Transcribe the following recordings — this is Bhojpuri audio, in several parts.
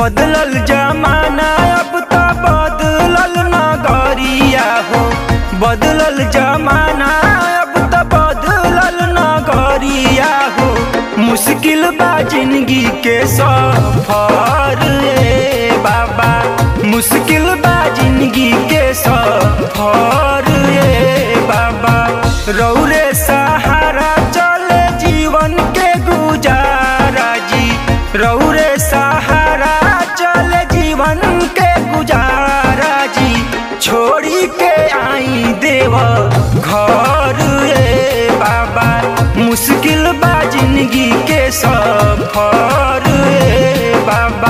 बदलल जमाना अब तो बदलल नगरिया हो बदलल जमाना अब तो बदलल नगरिया हो मुश्किल बा जिंदगी के सफर ए बाबा मुश्किल बा जिंदगी के सफर ए बाबा रौरे सहारा चले जीवन के गुजारा जी रौरे सहारा चले जीवन के गुजारा जी छोड़ी के आई देव घर ए बाबा मुश्किल बा जिंदगी के सफर ए बाबा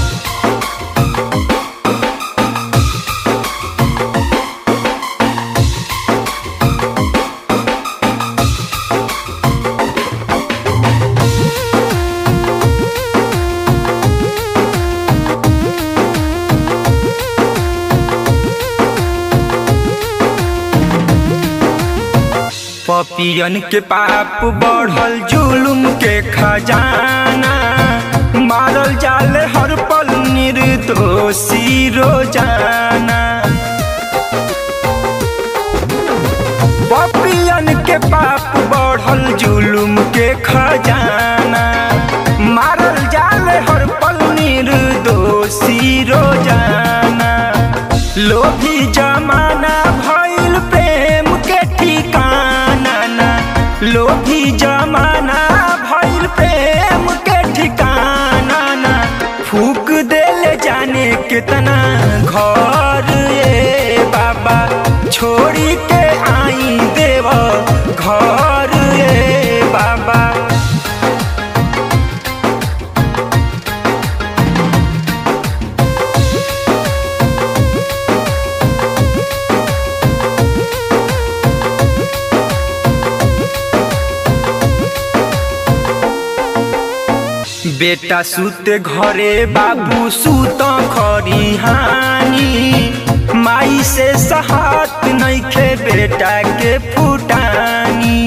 पपियन के पाप बढ़ल जुलुम के खजाना मारल जाले हर पल निर्दोषी रोजाना पपियन के पाप बढ़ल जुलुम के खजाना मारल जाले हर पल निर्दोषी रोजाना लोभी जमाना भइल प्रेम के ठिकाना ना लोभी जमाना भइल प्रेम के ठिकाना ना फूक देले जाने कितना घर ए बाबा छोड़ी के आई देव घर ए बाबा बेटा सुते घरे बाबू सुत खरिहानी माई से सहात नइखे बेटा के फुटानी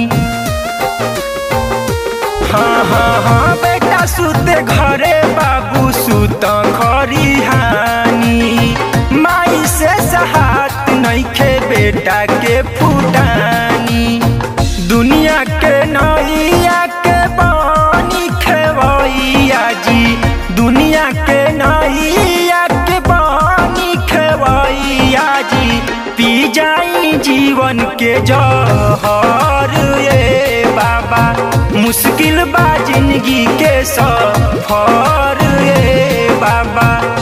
हाँ हाँ हाँ बेटा सुते घरे बाबू सुत खरिहानी माई से सहात नइखे बेटा के फुटानी दुनिया के नैया के बानी खेवैया जी दुनिया के नैया के बानी खेवैया जी पी जाई जीवन के जहर ए बाबा मुश्किल बा जिंदगी के सफर ए बाबा